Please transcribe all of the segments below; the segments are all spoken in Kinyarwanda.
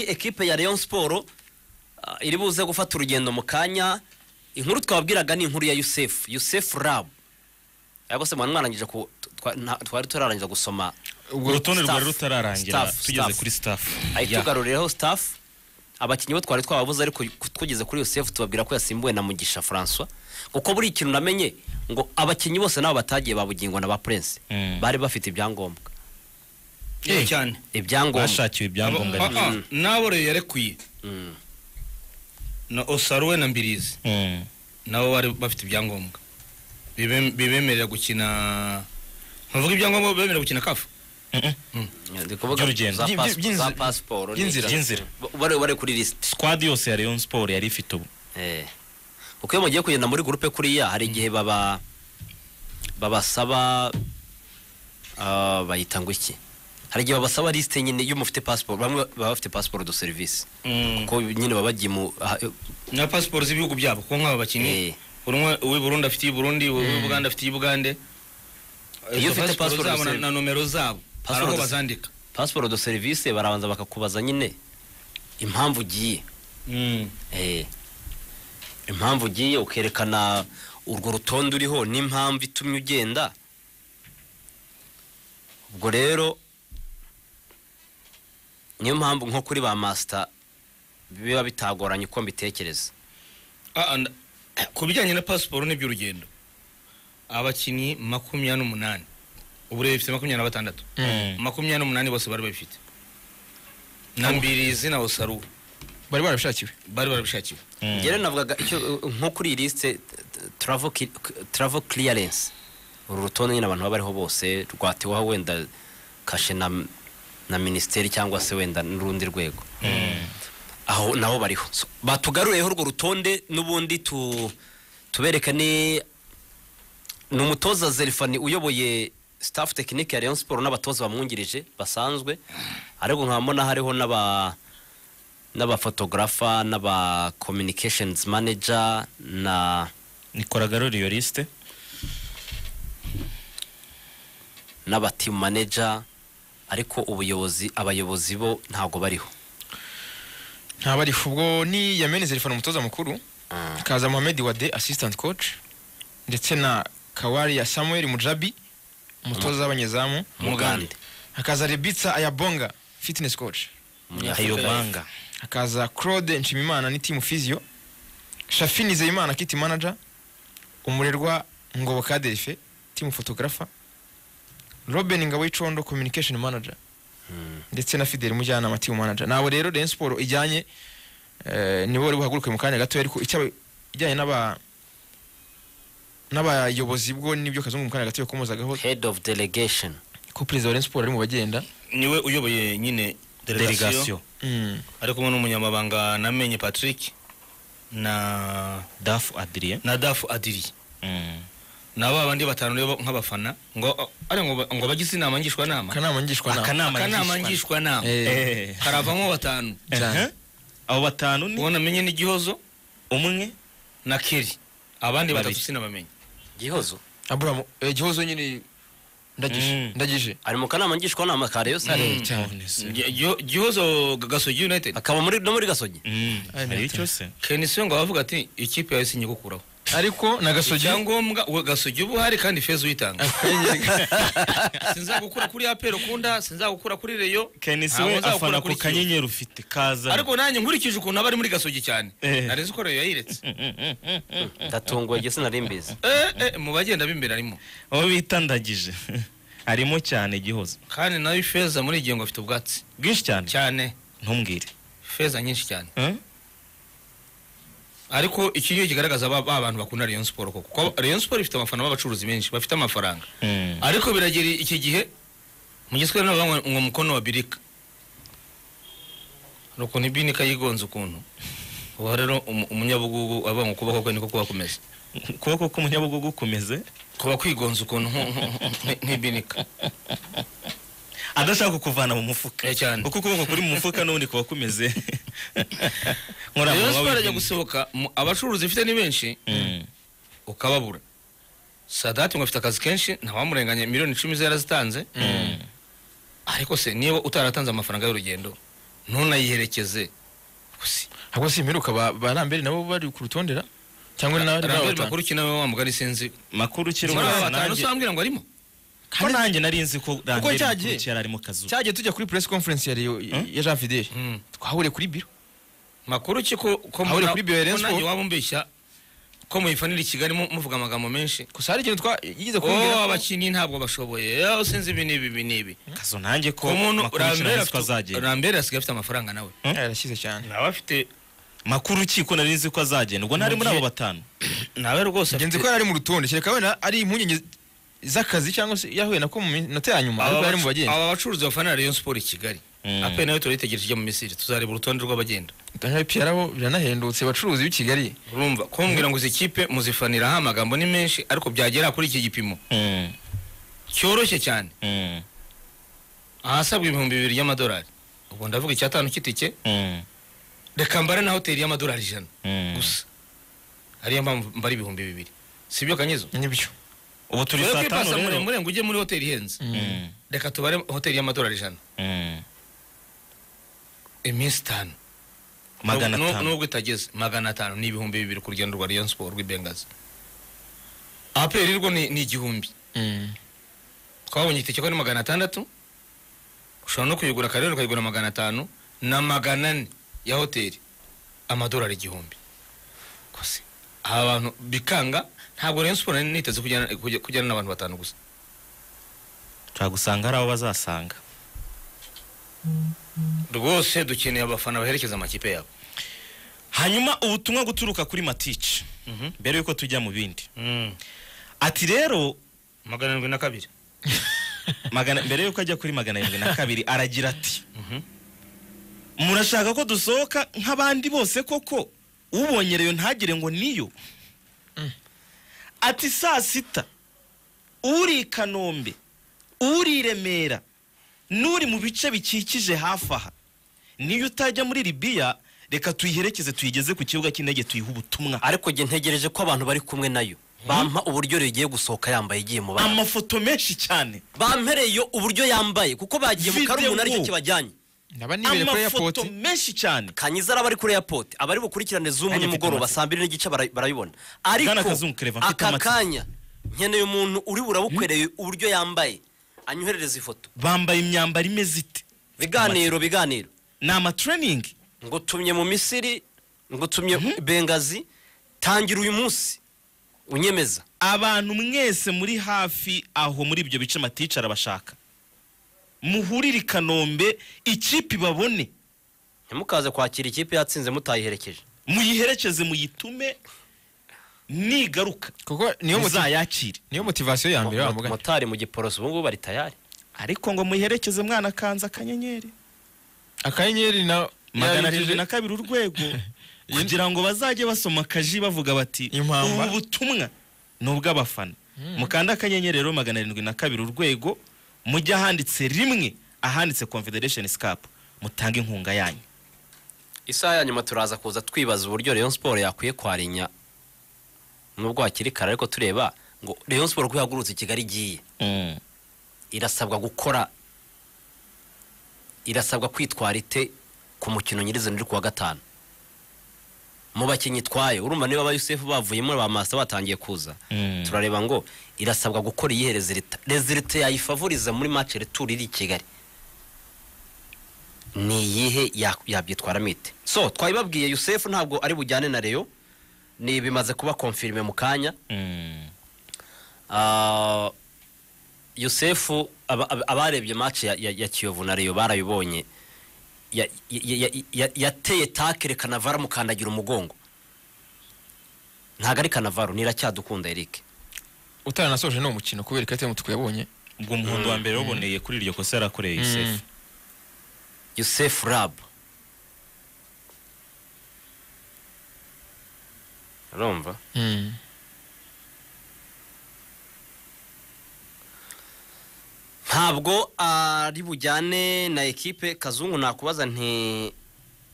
ekipe ya Rayon Sport ah, iri buze gufata urugendo mu kanya inkuru twabwiraga ni inkuru ya Yusef Yusef Rab ariko se mwana mwarangije ku twa- nta- twari turarangiza gusoma ubwo rutonde Staff. rwari rutararangira Staff, tugeze staff. kuri staff ahita Ya. tugarurireho staff abakinnyi bo twari twababuze ariko ku- tugeze kuri Yosef tubabwira ko yasimbuwe na Mugisha François kuko buri ikintu namenye ngo abakinnyi bose nabo batagiye babugingo na ba Prince Mm. bari bafite ibyangombwa Eh, cyane ibyangombwa bashakiwe ibyangombwa Abo- ah, ah, n'aboreye yarekuye Mm. na osaruwe na mbirizi Mm. nabo bari bafite ibyangombwa Bibe- bibemerera gukina ntuvuga ibyangombwa bibemerera gukina kafu Mm-mm. ndi kuvuga By'urugendo. za By- pas- by'inzira. za passport By'inzira. By'inzira. bari bari kuri list squad yose ya Rayon Sport yari ifite ubu Eh. kuko iyo mugiye kugenda muri gurupe kuriya hari igihe baba babasaba ah, bayita ngo iki hari igihe babasaba lisite nyine iyo mufite pasiporo bamwe baba bafite pasiporo do serivisi kuko nyine baba bagiye mu ah, na pasiporo z'ibihugu byabo kuko Eh. nk'aba bakinnyi buri umwe uw'i burundi afite iy'i burundi uw'i buganda afite iy'i bugande Iyo Izo ufite pasiporo pasiporo zabo na- zose- na nomero zabo hari Pasiporo aho zose- bazandika pasiporo do serivisi barabanza bakakubaza nyine impamvu ugiye Eh. impamvu ugiye ukerekana urwo rutonde uriho n'impamvu itumye ugenda ubwo rero niyo mpamvu nko kuri ba masita biba bitagoranye uko mbitekereza Ah, ah, nda- ku bijyanye na pasiporo n'iby'urugendo abakinnyi makumyabiri n'umunani ubu rero bifite makumyabiri na batandatu Mm. makumyabiri n'umunani bose bari babifite na mbirizi na osaru bari barabishakiwe bari barabishakiwe Mm. rero navugaga icyo uh, nko kuri iyi lisite taravo kiriyarensi uru rutonde nyine abantu baba bariho bose rwateweho wenda kashe na na minisiteri cyangwa se wenda n'urundi rwego aho nabo bariho So, batugarureho urwo rutonde n'ubundi tu tubereka ni ni umutoza zerifani uyoboye staff tekinike ya Rayon Sport n'abatoza bamwungirije basanzwe ariko nkabona hariho n'aba n'abafotografa n'aba communications manager na Nicolas Garoli iyo liste n'aba team manager ariko ubuyobozi abayobozi bo ntago bariho ntabariho ubwo ni yamene zerifana umutoza mukuru kaza mohamed wade assistant coach ndetse na kawari ya samuel mujabi umutoza w'abanyezamu Mugande hakaza rebitsa ayabonga fitness coach Ayobanga hakaza claude nshimimana ni team physio shafi nizeyimana kit manager umurerwa ngoboka derife team photographer robin ngabo icondo communication manager ndetse na fidel mujyanama team manager nabo rero rayon sport ijyanye eh, nibo bari buhaguruke mu kanya gato ariko icyaba ijyanye n'aba n'abayobozi bwo nibyo kazungu mu kanya gato yakomozagaho head of delegation ko perezida wa rayon sport ari mu bagenda niwe uyoboye nyine delegasiyo delegation Mm. ari kumwe n'umunyamabanga namenye patrick na Daf Adrien na dafu adiri Mm. ni aba bandi batanu rero nk'abafana ngo ari ngo ba- ngo bagize inama ngishwanama akanama ngishwanama Akanama akanama ngishwa- ngishwanama Eh, Eh. haravamo batanu cyane. Eh. Abo batanu ni uwo namenye ni gihozo umwe na keri abandi batatu Babiri. sinabamenye gihozo aburamu eh, gihozo nyine ndagije Mm. ndagije ari mu kanama ngishwanama ka Rayon Sport Eh, cyane Gi- Gi- gihozo G- gasogi united akaba muri no muri gasogi Mm. Ay, Hariho Martin. cyose kenisiyo ngo bavuga ati ikipe yahise inyigukuraho ariko na gasogi icyangombwa uwo gasogi uba uhari kandi feza uyitanga sinzagukura kuri apero ukunda sinzagukura kuri reyo Kenisi ntabwo we nzagukura afana ku kuri Kiyovu. kanyenyeri ufite kaza ariko nanjye nkurikije ukuntu aba ari muri gasogi cyane Eh. nari nzi ko reyo yayiretse ndatunguwe gese nari mbizi Eh, eh, mu bagenda b'imbere arimo aho bitandagije harimo cyane gihozo kandi nawe ifeza muri iyi ngo afite ubwatsi bwinshi cyane cyane ntumbwire feza nyinshi cyane Eh? ariko iki niyo kigaragaza ba ba bantu bakunda Rayon Sport koko kuko Rayon Sport ifite abafana b'abacuruzi benshi bafite amafaranga Mm. ariko biragera iki gihe mu giswahili nabo banywa ngo mukono wa birika hari ukuntu ibinika yigonze ukuntu ubu rero umu- umunyabugugu avuga ngo ukuboko kwe niko kuba kumeze ukuboko k'umunyabugugu kumeze kuba kwigonze ukuntu nku- nku- nku- nk'ibinika adashaka kukuvana mu mufuka Eh, cyane. uko ukuboko kuri mu mufuka n'ubundi kuba kumeze Rayon Nkoramunwa Sport ajya w'ibyuma. gusohoka mu- abacuruzi ifite ni benshi Mm. ukababura sadati ngo afite akazi kenshi ntawamurenganya miliyoni icumi ze yarazitanze ariko se niba utaratanze amafaranga y'urugendo ntunayiherekeze gusa ahubwo si imperuka ba ba Lambert nabo bari ku rutondera cyangwa ni nabari rambere batanu makuru ki nawe wa mugari sinzi makuru ukiri muri aba wese batanu nanjye se wambwira ngo arimo ko nanjye nari nzi ko rambere cyagiye. makuru yari ari mu kazu cyagiye tujya kuri press conference ya Leo- Hmm? ya Jean Fidel Hmm. twahuriye kuri biro makuru ki ko ko Ahuriye mbona- kuri Beyonce ko nanjye ko- waba umbeshya ko muyifanira i Kigali mu- muvuga amagambo menshi gusa hari ikintu twa yigeze oh kumbwira ko- abakinnyi ntabwo bashoboye eh, sinzi ibi n'ibi ibi n'ibi kazu nanjye ko ku muntu makuru ukiri rambere nari nzi ko azagenda rambere asigaye afite amafaranga nawe yarashyize cyane nawe afite makuru ukiri ko nari nzi ko azagenda ubwo ntari muri abo batanu nawe rwose ngenzi ko afite yari ari mu rutonde kereka wenda ari impungenge z'akazi cyangwa se yahuye nako mu minota ya nyuma aba ariko yari mu bacu- bagenda aba bacuruzi bafana Rayon Sport i Kigali Mm. ape nawe turayitegereje ijya mu Misiri tuzareba urutonde rw'abagenda Daniel Pierre aho biranahendutse bacuruzi b'i Kigali urumva kumbwira ngo izi kipe muzifaniraho amagambo ni menshi ariko byagera kuri iki gipimo Mm, cyoroshye cyane mm, ahasabwa ibihumbi bibiri y'amadolari ubwo ndavuga icyatanu cy'itike mm, reka mbare na hoteli y'amadolari ijana mm. gusa ariyo mpamvu mbara ibihumbi bibiri si byo kanyezo nibyo ubu turi Urebe ko saa tanu ipasa rero murenge ujye muri hoteli ihenze Mm, reka tubare hoteli y'amadolari ijana mm. iminsi itanu magana Nubwo- atanu nubwo itageze magana atanu ni ibihumbi bibiri ku rugendo rwa Rayon Sport rw'ibengazi aperi rwo ni ni igihumbi Mm. twabonye itike ko ari magana atandatu ushobora no kuyigura kare ukayigura magana atanu na magana ane ya hoteli amadolari igihumbi kose aba bantu bikanga ntabwo Rayon Sport nari niteze kujyana kujya- kujyana n'abantu batanu gusa ushobora gusanga hari abo bazasanga rwose dukeneye abafana baherekeza amakipe yabo hanyuma ubutumwa guturuka kuri matici mbere yuko tujya mu bindi Mm. ati rero magana arindwi na kabiri magana mbere yuko ajya kuri magana arindwi na kabiri aragira ati Mhm. murashaka ko dusohoka nk'abandi bose koko ubonye reyo ntagire ngo niyo ati saa sita uri i kanombe uri i remera n'uri mu bice bikikije hafi aha niyo utajya muri libiya reka tuyiherekeze tuyigeze ku kibuga cy'indege tuyihe ubutumwa ariko njye ntegereje ko abantu bari kumwe nayo bampa uburyo rigiye gusohoka yambaye igiye mu bantu amafoto menshi cyane bampereye uburyo yambaye kuko bagiye mu Video. karumuntu aricyo kibajyanye ndaba nibereye kuri airport amafoto menshi cyane kanyiza araba ari kuri airport abari bukurikirane zumu Nanjye mfite nimugoroba amatsiko. saa mbiri n'igice bara- barayibona ariko Bwana Kazungu Claver, mfite aka amatsiko. kanya nkeneye umuntu uri burabukwereye uburyo yambaye anyoherereze ifoto bambaye imyambaro imeze ite biganiro biganiro ni amatreyiningi ngutumye mu misiri ngutumye bengazi tangira uyu munsi unyemeza abantu mwese muri hafi aho muri ibyo bice matice arabashaka muhurire i kanombe ikipe ibabone ntimukaze kwakira ikipe yatsinze mutayiherekeje muyiherekeze muyitume nigaruka kuko niyo moti- muzayakire niyo motivasiyo ya mbere Mot- bavuga motari mu giporoso ubu ngubu bari tayari ariko ngo muyiherekeze mwana kanza akanyenyeri akanyenyeri na magana arindwi na yarabikije- kabiri urwego kugira ngo bazajye basoma akaji bavuga bati Impamba. ubu butumwa ni ubw'abafana mukanda akanyenyeri rero magana arindwi na kabiri urwego mujye ahanditse rimwe ahanditse confederation scapu mutange inkunga yanyu isaha ya nyuma turaza kuza twibaza uburyo Rayon Sport yakwiye kwarinya nubwo hakiri kare ariko tureba ngo Rayon Sport uko yahagurutse i Kigali igiye irasabwa gukora irasabwa kwitwara ite ku mukino nyirizina uri kuwa gatanu mu bakinnyi itwaye urumva niba aba Yusufu bavuyemo ba Master batangiye kuza Mm. turareba ngo irasabwa gukora iyihe rezilita rezilita yayifavuriza muri match retour iri i Kigali ni iyihe ya- yabyitwaramo ite so twabibabwiye Yusufu ntabwo ari bujyane na Rayon ni bimaze kuba confirme mu kanya Ah, yosefu aba- aba- abarebye match ya- ya ya kiyovu na reyo barabibonye Ya- ya- ya- ya- yateye takire kanavaro amukandagira umugongo ntabwo ari kanavaro niracyadukunda eric utaranasoje ni umukino kubera ikarita y'umutuku yabonye ubwo umuhondo wa mbere waboneye kuri iryo kosa yarakoreye Youssef. yosefu rabu urumva Mm. ntabwo ari bujyane na ekipe kazungu nakubaza nti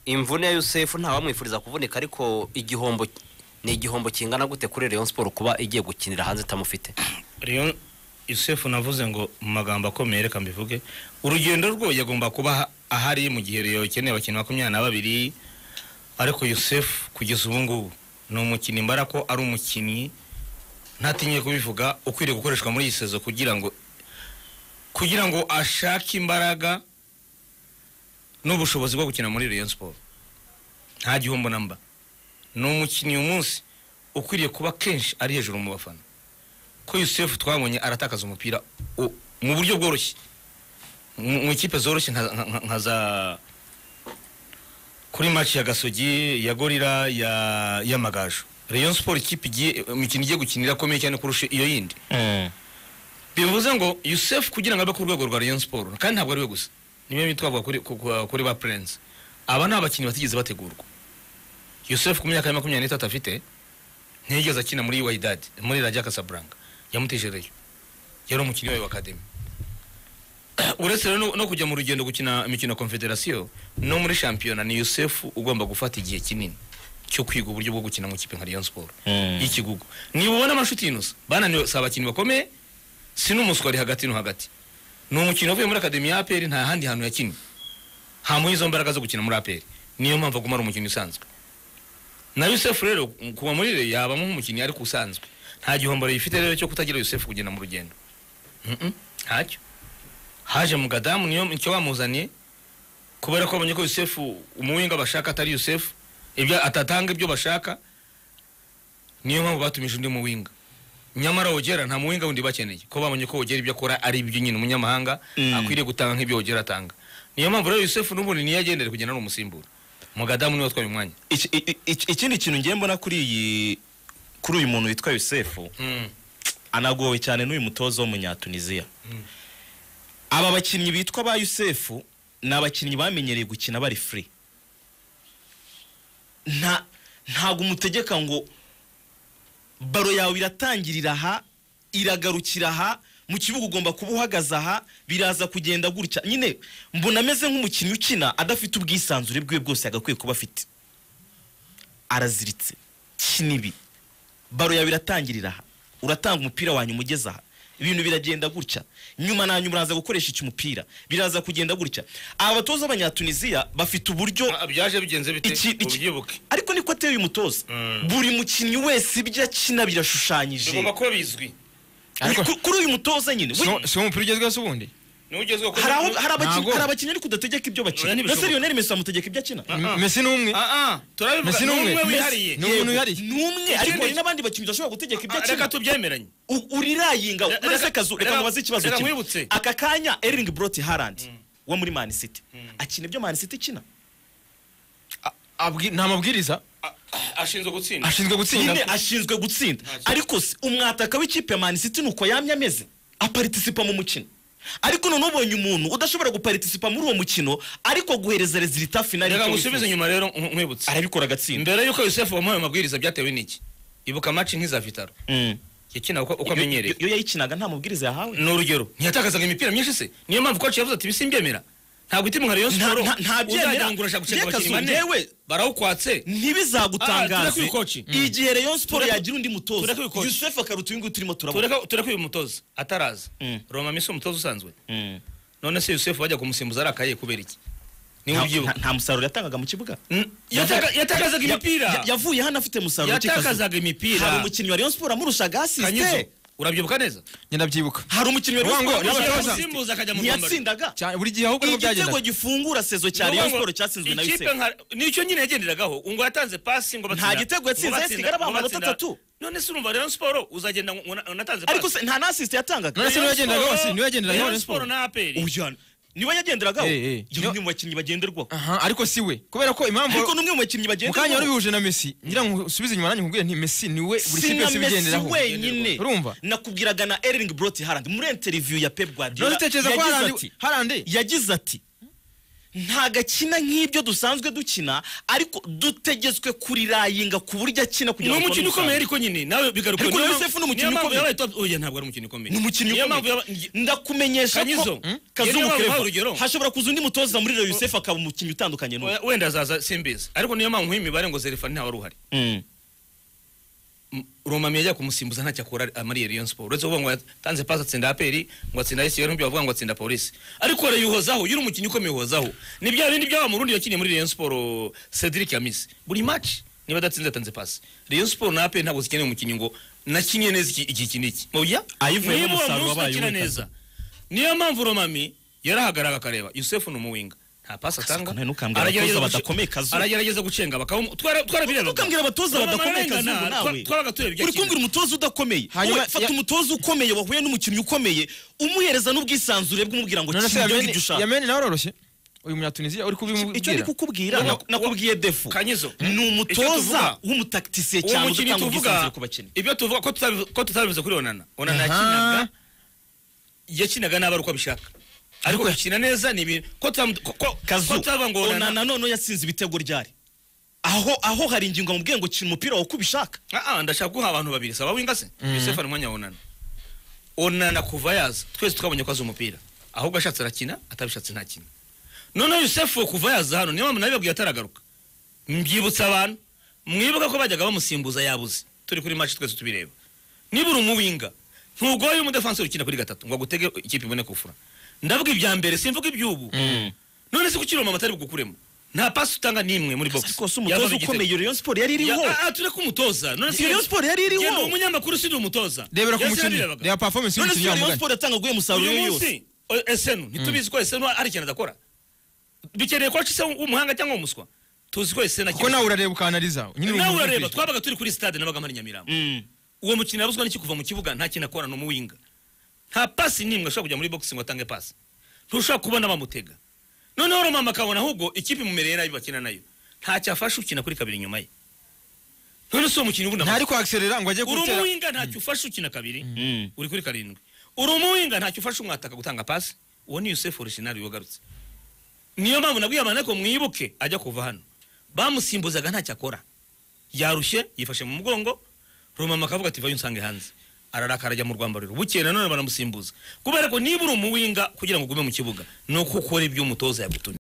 imvune ya yusefu ntawamwifuriza kuvunika ariko igihombo ni igihombo kingana gute kuri Rayon Sport kuba igiye gukinira hanze itamufite Rayon yusefu navuze ngo mu magambo akomeye reka mbivuge urugendo rwe yagomba kuba ahari mu gihe rero ukeneye abakinnyi makumyabiri na babiri ariko yusefu kugeza ubu ngubu ni umukinnyi mbara ko ari umukinnyi ntatinye kubivuga ukwiriye gukoreshwa muri iyi sezo kugira ngo kugira ngo ashake imbaraga n'ubushobozi bwo gukina muri Rayon Sport nta gihombo namba ni umukinnyi uyu munsi ukwiriye kuba kenshi ari hejuru mu bafana ko Yusufu twabonye aratakaza umupira u- mu buryo bworoshye mu mu ikipe zoroshye nka- nka nka- nka za kuri match ya Gasogi ya Gorira ya ya Magaju Rayon Sport ikipe igiye imikino igiye gukinira akomeye cyane kurusha iyo yindi bivuze ngo Yusufu kugira ngo abe ku rwego rwa Rayon Sport kandi ntabwo ari we gusa niyo mitwavuga kuri ku- ku- kuri ba Prince aba ni abakinnyi batigeze bategurwa Yusufu ku myaka ya makumyabiri n'itatu afite ntiyigeze akina muri Wydad muri Raja Casablanca yamutejereyo yari umukinnyi wayo wa Academy uretse rero no- no kujya mu rugendo gukina imikino ya Confederation no muri shampiyona ni Yusufu ugomba gufata igihe kinini cyo kwiga uburyo bwo gukina mu ikipe nka Rayon Sport y'ikigugu niba ubona amashuti y'inusa bananiwe si abakinnyi bakomeye si n'umuswa ari hagati no hagati ni umukino uvuye muri akademi ya APR nta handi hantu yakinnye hamuha izo mbaraga zo gukina muri APR niyo mpamvu aguma ari umukinnyi usanzwe na Yusuf rero kuba muri rero yaba nk'umukinnyi ariko usanzwe nta gihombo yifite rero cyo kutagira Yusuf kugenda mu rugendo Mm-mm, ntacyo haje mu gadamu niyo icyo bamuzaniye kubera ko abonye ko Yusuf umuwinga bashaka atari Yusuf ibyo atatanga ibyo bashaka niyo mpamvu batumije undi muwinga nyamara wogera nta muwinga wundi bakeneye ko babonye ko wogera ibyo akora ari ibyo nyine umunyamahanga Mm. akwiriye gutanga nk'ibyo wogera atanga niyo mpamvu rero Yusuf n'ubundi niyo agendera kugenda ari umusimbura mu gadamu niwe watwaye umwanya Iki- i- i- ikindi kintu ngiye mbona kuri iyi kuri uyu muntu witwa Yusefu Mm. anagowe cyane n'uyu mutoza w'umunyatuniziya aba bakinnyi bitwa ba yusefu ni abakinnyi bamenyereye gukina bari free nta ntabwo umutegeka ngo baro yawe iratangirira aha iragarukira aha mu kibuga ugomba kuba uhagaze aha biraza kugenda gutya nyine mbona ameze nk'umukinnyi ukina adafite ubwisanzure bwiwe bwose yagakwiye kuba afite araziritse kina ibi baro yawe iratangirira aha uratanga umupira wanyuma ugeze aha ibintu biragenda gutya nyuma na nyuma uraza gukoresha iki umupira biraza kugenda gutya aba batoza b'abanyatuniziya bafite uburyo Ah, byaje bigenze bite iki, iki. ubyibuke ariko niko ateye uyu mutoza Mm. buri mukinnyi wese ibyo akina birashushanyije bigomba kuba bizwi Ariko- Ku- kuri uyu mutoza nyine we- Si- si wo mupira ugezweho se ubundi niwe ugezweho hari aho- hari abakinnyi- Ntago. hari abakinnyi ariko udategeka ibyo bakina na Oya, ntibishoboka. seriyoneri mesi amutegeka ibyo akina Ah. mesi ni umwe turabivuga Messi ni ni umwe. umwe Messi- wihariye ni umuntu wihariye ni umwe ariko hari n'abandi bakinnyi udashobora gutegeka ibyo Ah, reka akina tubyemeranye U- urirayiga Reka- uretse reka- akazu reka reka- mubaze ikibazo reka kimwe nkwibutse. aka kanya eringi buroti harandi wo muri mani siti akina ibyo mani siti ikina nta mabwiriza Ah, ah, ashinzwe gutsinda ashinzwe gutsinda nyine ashinzwe gutsinda Nta kibazo. ariko se umwataka w'ikipe ya manisiti ni uko yamye ameze aparitisipa mu mukino ariko none ubonye umuntu udashobora guparitisipa muri uwo mukino ariko guhereza rezilita finali reka icyo ngusubize wifuza. inyuma rero nk- nkwibutse arabikora agatsinda mbere yuko yusefu wamuhaye amabwiriza byatewe n'iki ibuka amaci nk'iza vitaro Mm. yakina uko Iyo- uko amenyereye iyo yayikinaga nta mubwiriza yahawe ni urugero ntiyatakazaga imipira myinshi se niyo mpamvu kwacu yavuze ati bisimbyemera ntabwo uti mu rayon Nta- siporo nta- ntabyemera. uzagira ngo urashaka gushaka Reka zo, abakinnyi bane yewe. barawukwatse Ah, ntibizagutangaze tureke uyu koci. igihe rayon siporo Tureke- yagira undi mutoza tureke uyu koci. yusufu akaruta uyu nguyu turimo turabona tureka tureka uyu mutoza ataraza Mm. roma misi umutoza usanzwe Mm. none se yusefu bajya kumusimbuza arakaye kubera iki niwe Nta- ubyibuka nta- nta musaruro yatangaga mu kibuga Mm, yataka- yatakazaga Ya- imipira yavuye hano afite musaruro yatakazaga Kikazu. hari imipira umukinnyi wa rayon siporo amurushaga kanyizo asisite urabyibuka neza ngenda byibuka hari umukinnyi wa rayon Rubango, siporo amurushaga Rubango. assist. Yamusimbuza akajya mu rwambaro. ntiyatsindaga Cyane- buri gihe ahubwo niko byagenda igitego gifungura sezo cya Ni rayon ukuvuga siporo ngo cyatsinzwe na ikipe yusefu nka- nicyo nyine yagenderagaho ngo yatanze pasi ngo batsinda- Nta gitego yatsinze, ngo batsinda- hasigara ngo amanota batsinda. atatu. none se urumva rayon siporo uzagenda ngo ngo natanze pasi ariko se nta n'asisite yatangaga None se niwe yagenderagaho, si niwe yagenderagaho rayon Rayon siporo Sport. na aperi Oya, niwe yagenderagaho Eh, eh. ni umwe mu bakinnyi bagenderwaho aha ariko si we kubera ko impamvu ariko ni umwe mu bakinnyi mu kanya bagenderwaho wari bihuje na mesi ngira ngo usubize inyuma nanjye nkubwire nti mesi ni we buri si kipe na yose mesi ibigenderaho wenyine urumva nakubwiraga na eringi buroti harandi muri interiviyu ya pepu rero guardiola utekereza ko yagize harande ati harande yagize ati nta gakina nk'ibyo dusanzwe dukina ariko dutegetswe kurirayinga ku buryo akina ni kugira ngo umukino tubone ukomeye umusaruro." ariko nyine nawe bigaruka Ariko na Yosefu ni umukinnyi ukomeye. oya ntabwo ari umukinnyi ukomeye ni umukinnyi Niyo mpamvu ukomeye yaba- ngi- ndakumenyesha Kanyizo, ko hmm? Yari kazungu yabaye Claver. urugero. hashobora kuza undi mutoza muri Rayon yusefu akaba umukinnyi utandukanye n'uyu oya, wenda azaza simbizi ariko niyo mpamvu nk'imibare ngo zerefani ntawe wari uhari Mm. M- Romami yajya kumusimbuza ntacyo akora amariye Rayon Sport uretse kuvuga ngo yatanze pasi atsinda APR ngo atsinda AS Rulindo bavuga ngo atsinda polisi ariko arayuhozaho yuri umukinnyi ukomeye uhozaho ni bya bindi byaba mu rundi yakiniye muri Rayon Sport oh, Cedric Yamisi buri match niba adatsinze atanze pasi Rayon Sport na APR ntabwo zikeneye umukinnyi ngo nakinye neza iki iki iki n'iki mubya Ayivuyemo niba uwo umusaruro munsi wabaye udakina uw'itatu. neza niyo mpamvu Romami yarahagarara akareba Yusuf ni umuwinga nta pasi atanga none ntukambwire Aragerageza abatoza guce- badakomeye kazungu. aragerageza gucenga bakamu Ntukambwire abatoza badakomeye kazungu nawe. twabaga tureba ibyo uri akina. kumbwira umutoza udakomeye Hanyuma wowe fata ya- umutoza ukomeye wahuye n'umukinnyi ukomeye umuhereza n'ubwisanzure bw'umubwira ngo none se kiri ibyo ngibyo yameni ushaka yameni nawe uroroshye uyu munyatunisiya uri icyo kubimubwira ndi kukubwira Wa- nak- nakubwiye defu Kanyizo, ni icyo tuvuga- umutoza w'umutakitisiye uwo cyane mukinnyi udatanga tuvuga ubwisanzure ku bakinnyi ibyo tuvuga ko tutabivuze- ko tutabivuze kuri onana onana Aha. yakinaga yakinaga nabi ari uko abishaka ariko gukina neza ni ibintu ko tutamu- ko- ko- ko kazu tutavuga ngo onana onana none yatsinze ibitego ryari aho aho hari ingingo mubwiye ngo kina umupira wawe uko ubishaka Ah, ah, ndashaka guha abantu babiri saba wingase Yusufu ari umwanya wa onana onana kuva yaza twese twabonye ko azi umupira ahubwo ashatse arakina atabishatse ntakina noneho Yusufu kuva yaza hano niyo mpamvu nabibabwiye ataragaruka mbyibutsa abantu mwibuka ko bajyaga bamusimbuza yabuze turi kuri match twese tubireba nibura umuwinga ntugoye umudefansi ukina kuri gatatu ngo agutege ikipe ibone kufura ndavuga ibya mbere simvuga iby'ubu none se kuki Roma atari bugukuremo nta pasi utanga n'imwe muri box ariko si umutoza Yavaga igitego. ukomeye Rayon Sport yari iriho Ya- ah, ah, tureke umutoza none se Rayon Sport yari iriho. Genda umunyamakuru ushinzwe umutoza rebera ku Yasi mukinnyi yarabirebaga. reba performance none se y'umukinnyi wa Rayon mugani Sport yatanga guhe umusaruro uyu yose munsi o- esenu ntitubizi ko esenu ari ikintu adakora bikeneye ko acise umuhanga cyangwa umuswa tuzi ko esenu kuko nawe urareba ukanariza nyine nawe ubivuga urareba ukuri. twabaga turi kuri stade nabaga mpari nyamirambo Mm. uwo mukino yabuzwa n'iki kuva mu kibuga nta kintu akora ni umuwinga nta pasi n'imwe ashobora kujya muri boxing ngo atange pasi ntushobora kubona bamutega noneho romama akabona ahubwo ikipe imumereye nabi bakina nayo ntacyo afashe ukina kuri kabiri inyuma ye none si uwo mukinnyi ubundi ntari kwakiserera ngo ajye uri gutera umuwinga ntacyo ufashe ukina kabiri Mm. uri kuri karindwi uri umuwinga ntacyo ufashe umwataka gutanga pasi uwo ni yusefu orishinario wagarutse niyo mpamvu nabwiye abantu ariko mwibuke ajya kuva hano bamusimbuzaga ntacyo akora yarushye yifashe mu mugongo rumama akavuga ati vayo unsange hanze ararakara ajya mu rwambariro bukeye nanone baramusimbuza kubera ko niba uri umuwinga kugira ngo ugume mu kibuga ni uko ukora ibyo umutoza yagutumye